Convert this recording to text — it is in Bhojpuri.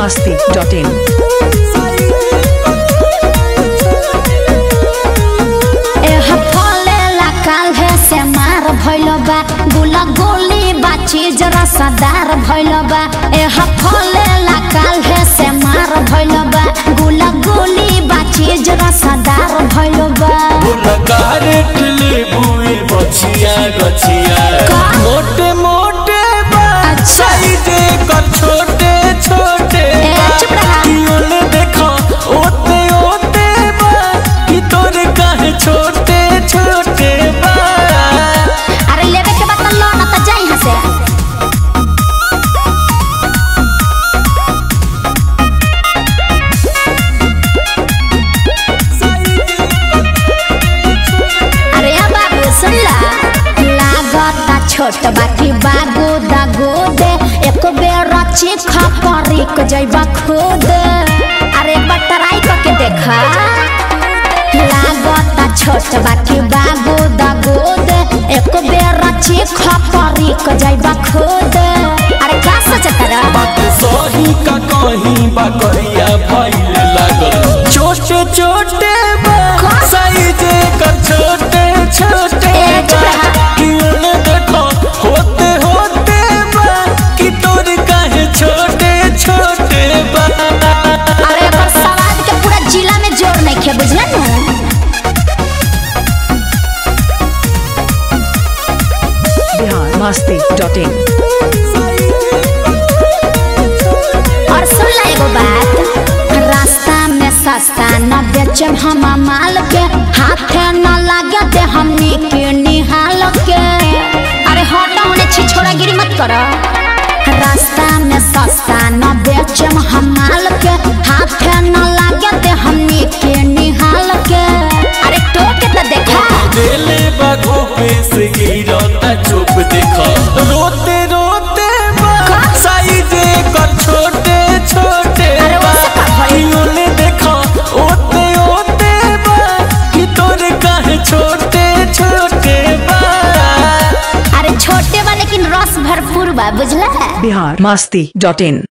masti.in. एह फलेला काल्हे से मार भइल बा गुला गोली बा चीज रसदार भइल बा एह फलेला काल्हे से मार भइल बा गुला गोली बा चीज रसदार भइल बा गारेट लेबुए बछिया गछिया का? मोटे मोटे बा अच्छा। साइजे कर छोटे छोटे ए, बा। चुप रहा। कि ओने देखो ओते ओते बा कि तोरे काहे छोटे छोटे बा अरे लेवे के बाद लो ना त जाई यहाँ से अरे अब बाबू सुन ला लागता छोट बाकी बागो दागो दे एक बेर चीख परिक जइबा खुद अरे एक बार ट्राई करके देखा लागता छोट बाकी बागो दागो दे एक बेर चीख परिक जइबा खुद अरे का सोचत रहा बात सही का कहीं बा करिया भइल लागल छोटे छोटे बा का? साइजे कर छोटे छोटे ए, चुप बा। रहा। कि ओने देखो होते होते बा कि तोर काहे छोटे छोटे बा अरे एकर सवाल के पूरा जिला में जोर नहीं खे बुझले नु Bihar masti.in. और सुन ला एगो बात रास्ता में सस्ता न बेचम हम माल के हाथे न लागे दे हमनी के निहाल के अरे हटा होने छिछोड़ा गिरी मत करो रास्ता में सस्ता न बेचम हम माल के हाथे न लागे दे हमनी के निहाल के अरे टोके तो देखा देले बाघों पे से गिरता चुप देखो रोते रोते बा का? साइजे कर छोटे छोटे अरे बा उससे का भइल? कि ओने देखो ओते ओते बा कि तोरे काहे छोटे छोटे बा अरे छोटे बा लेकिन रस भरपूर बा बुझला Bihar masti.in.